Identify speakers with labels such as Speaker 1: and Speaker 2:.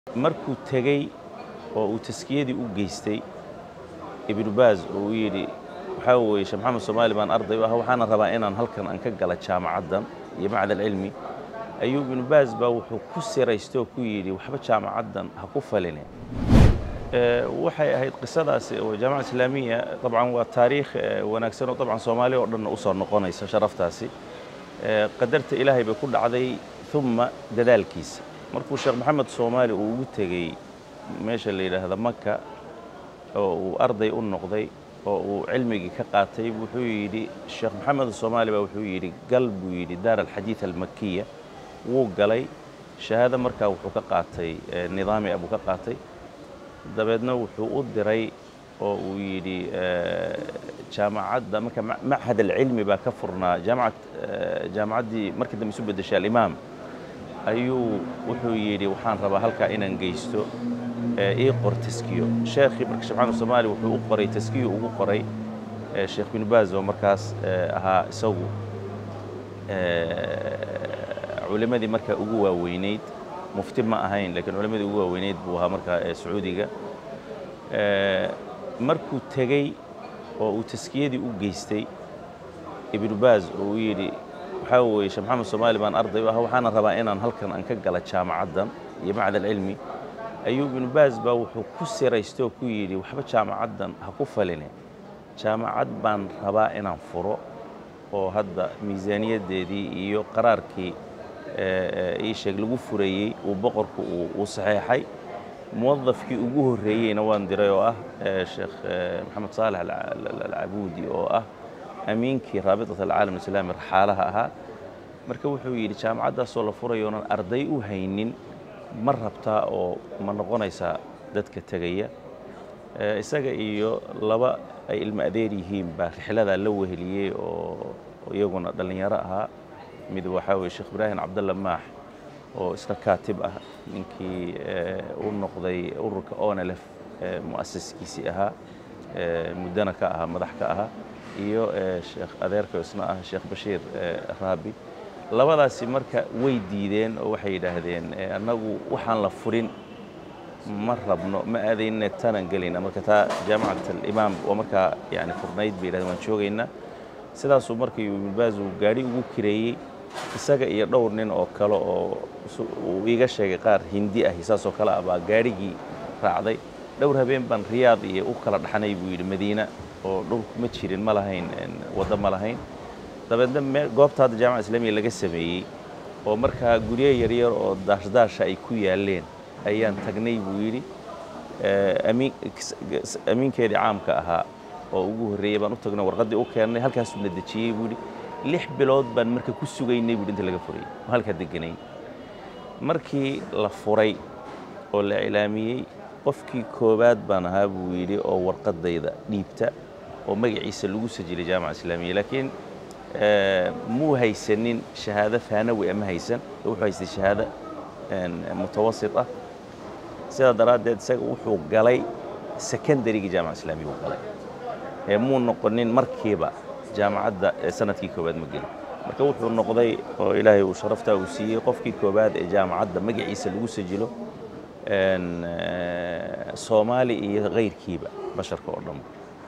Speaker 1: markuu tegey oo uu taskiyadii u geystay ibnu baaz oo uu yidhi waxaa weeye sheekh maxamed soomaali baan arday u ah waxaana rabaa inaan halkan aan ka gala jaamacaddan iyo macad alcilmi ayuu ibnu baaz baa wuxuu ku siraystay oo ku yidhi waxba jaamacaddan ha ku faline waxay ahayd qisadaasi oo jaamaca islaamiya dabcan waa taariikh wanaagsan oo dabcan soomaali oo dhanna usoo noqonaysa sharaftaasi qadarta ilaahay bay ku dhacday uma dadaalkiisa markuu sheekh maxamed soomaali uu ugu tegey meesha la yidhaahda maka oo uu arday u noqday oo uu cilmigii ka qaatay wuxuu yidhi sheekh maxamed soomaali baa wuxuu yidhi gal buu yidhi daar alxadiid almakiya wuu galay shahaado markaa wuxuu ka qaatay nidaami abuu ka qaatay dabeedna wuxuu u diray oo uu yidhi jaamacadda marka machad alcilmi baa ka furnaa jaamacad jaamacaddii markii dambe isu beddeshay alimaam ayuu wuxuu yidhi waxaan rabaa halkaa inaan geysto ii qor taskiyo sheekhii marka sheekh maxamed soomaali wuxuu u qoray taskiyo ugu qoray sheekh bin baaz oo markaas ahaa isagu culimadii markaa ugu waaweynayd mufti ma ahayn lakiin culimadii ugu waaweynayd buu ahaa markaa sacuudiga markuu tegey oo uu taskiyadii u geystay ibnu baaz oo uu yidhi waxaa weeye sheekh maxamed soomaali baan arday u ah waxaana rabaa inaan halkan aan ka gala jaamacaddan iyo macad alcilmi ayuu ibnu baaz baa wuxuu ku siraystay oo ku yidhi waxba jaamacaddan ha ku faline jaamacad baan rabaa inaan furo oo hadda miisaaniyaddeedii iyo qaraarkii ii sheeg lagu furayey uu boqorku uu saxeexay muwadafkii ugu horreeyeyna waan diray oo ah sheekh maxamed saalex alcabuudi oo ah amiinkii raabitat alcaalam alislaami raxaalaha ahaa marka wuxuu yidhi jaamacaddaasoo la furayoonan arday u haynin ma rabtaa oo ma noqonaysaa dadka tegaya isaga iyo laba ay ilmo adeer yihiin baa rixladaa la weheliyey oo iyaguna dhallinyaro ahaa mid waxaa weye sheekh ibraahim cabdalla maax oo isna kaatib ah ninkii u noqday ururka onelef mu'asiskiisii ahaa muddana ka ahaa madax ka ahaa iyo sheekh adeerka isna ah sheekh bashiir raabi labadaasi marka way diideen oo waxay yidhaahdeen annagu waxaan la furin ma rabno ma aadayne tanaan gelayna marka taa jaamacat alimaam waa markaa yani furnayd bay yidhahdeen waan joogaynaa sidaasuu markii ibnu baaz uu gaadhi ugu kireeyey isaga iyo dhowr nin oo kale oo uu iiga sheegay qaar hindi ahi saasoo kale ah baa gaadhigii raacday dhowr habeen baan riyaad iyo u kala dhaxnay buu yidhi madiina oo dhulku ma jirin ma lahayn waddo ma lahayn dabeedna goobta hadda jaamaca islaamiya laga sameeyey oo markaa guryo yaryar oo daashdaasha ay ku yaaleen ayaan tagnay buu yidhi amiinkeedii caamka ahaa oo ugu horreeyey baan u tagnay warqaddii u keennay halkaasuu na dejiyey buu yidhi lix bilood baan marka ku sugaynay buu inta laga furayay oo halkaa deganay markii la furay oo la iclaamiyey qofkii koowaad baan ahaa buu yidhi oo warqaddayda dhiibta oo magaciisa lagu sajilay jaamaca islaamiya laakiin muu haysanin shahaado faanawi ama haysan wuxuu haystay shahaado mutawasit ah sidaa daraaddeed isaga wuxuu galay secondarygii jaamaca islaamiya buu galay ee muu noqonin markiiba jaamacadda sanadkii koowaad ma gelin marka wuxuu noqday oo ilaahay uu sharaftaa uu siiyey qofkii koowaad ee jaamacadda magaciisa lagu sajilo soomaali iyo kayrkiiba basharka oo dhanba